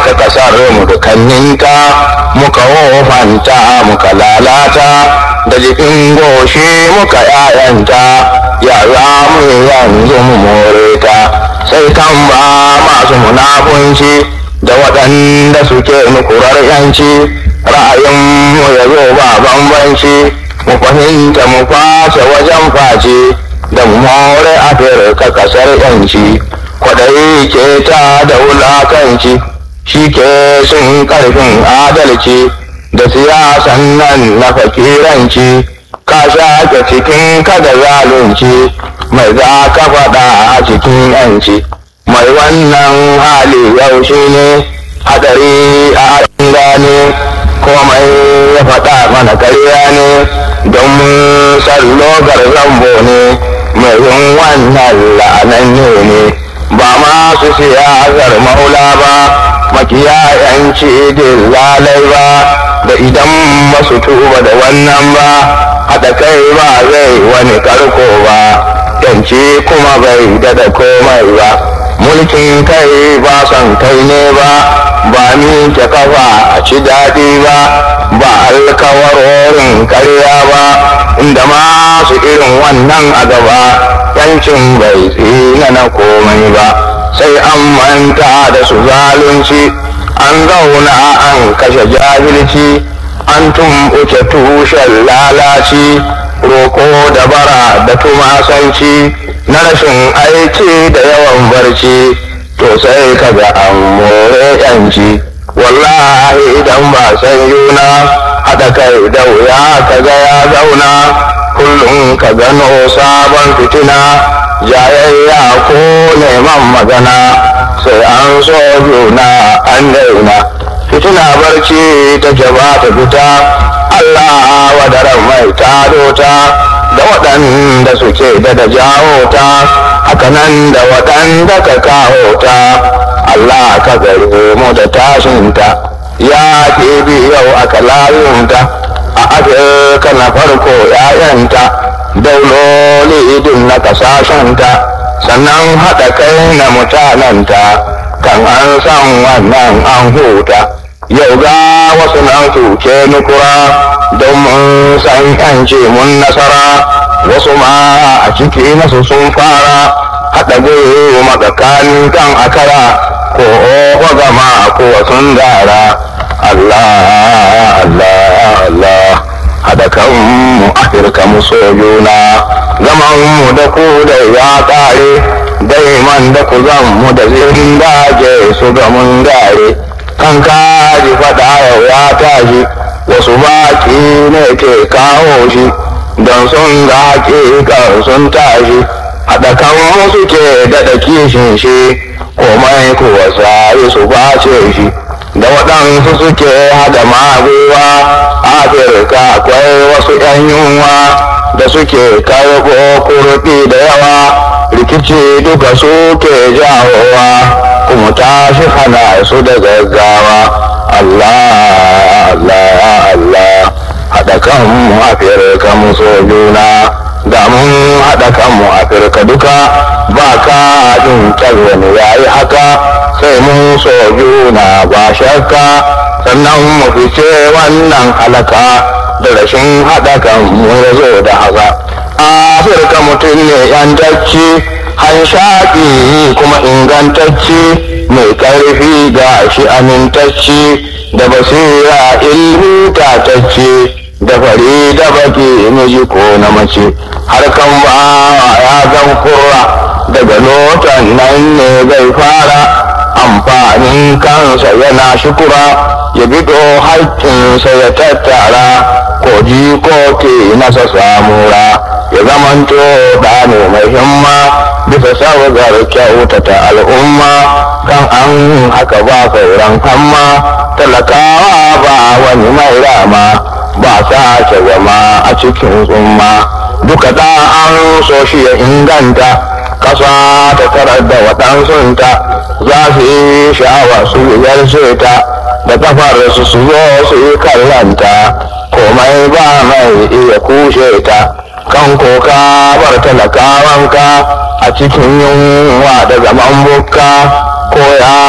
ɓata ƙasar mu dukanninta muka wofanta muka lalata da jikin goshi muka ‘ya'yanta yara mu yanzu mu more ta sai kan ba masu munafunci da waɗanda suke nukurar yanci ra'ayinmu ya zo ba bambanci mu fahimta mu face wajen face da mu more afirka ƙasar yanci kwaɗayi ke ta da wulakanci shi ke sun ƙarfin adalci da siyasan nan na fakiranci ka shaƙe cikin kada zalunci mai za ka faɗa a cikin yanci mai wannan hali yau shi ne hadari a gane komai ya faɗa mana karya ne don mun sallogar zambo ne mai yin wannan la'ananne ne ba masu siyasar maula ba makiyayanci lalai ba da idan masu tuba da wannan ba haɗa kai ba zai wani karko ba yanci kuma bai daɗa komai ba mulkin kai ba son kai ne ba ba ni ke kafa a ci daɗi ba ba alkawarorin karya ba inda masu irin wannan a gaba yancin bai tsina na komai ba sai an manta da su zalunci an zauna an kashe jahilci an tumɓuke tushen lalaci roko da bara da tumasanci na rashin aiki da yawan barci to sai kaga an more yanci wallahi idan ba san yuna haɗa kai da wuya kaga ya zauna kullum ka gano sabon fitina jayayya ko neman magana sai an so juna an daina fitina barci ta ba ta fita Allah wadaran mai tado ta da waɗanda suke da da jawo ta hakanan da waɗanda ka kawo ta Allah ka gare mu da tashinta ya ke yau aka layunta a afirka na farko ‘ya'yanta dauloli idin na kasashenta sannan haɗa kai na mutanenta kan an san wannan an huta yau ga wasu nan tuke nukura don mun san yanci mun nasara wasu ma a ciki nasu sun fara haɗa gwiwa matsakanin kan akara ko oho gama ko sun dara Allah Allah Allah haɗa kanmu afirka mu so juna zaman mu da ku da ya ƙare daiman da ku zan mu da zirin daje su ga mun gare kan kaji faɗa yau ya tashi wasu baki ne ke kawo shi don sun ga hakikar sun tashi haɗa kan musu ke daɗa kishin shi komai kuwa sai su bace shi da waɗansu suke hada maguwa afirka akwai wasu ‘yan yunwa da suke karɓo kurɗi da yawa rikici duka suke jawowa kuma tashi hana su da gaggawa Allah Allah Allah haɗa kanmu afirka mu so juna da mun haɗa kanmu afirka duka ba ka jin wani yayi haka sai mun so juna ba shakka sannan mu fice wannan halaka da rashin haɗa kanmu ya zo da haka afirka mutum ne yantacci hanshaƙi kuma ingantacci mai ƙarfi ga shi amintacci da basira ilmi tatacce da fari da baki miji ko na mace harkan ba ya zan kurra daga lotan nan ne zai fara amfanin kansa yana shukura ya bido haƙƙinsa ya tattara ko ji ko ke nasa samura ya zamanto da ne mai himma bisa sabgar kyautata al'umma kan an haka ba sauran hamma talakawa ba wani mai rama ba sake zama a cikin tsumma duka da an so shi ya inganta kasa ta tarar da waɗansunta za su yi sha'awa su yarce ta da kafar su su zo su yi kallanta komai ba mai iya kushe ta kan koka bar talakawanka a cikin yunwa da zaman bukka ko ya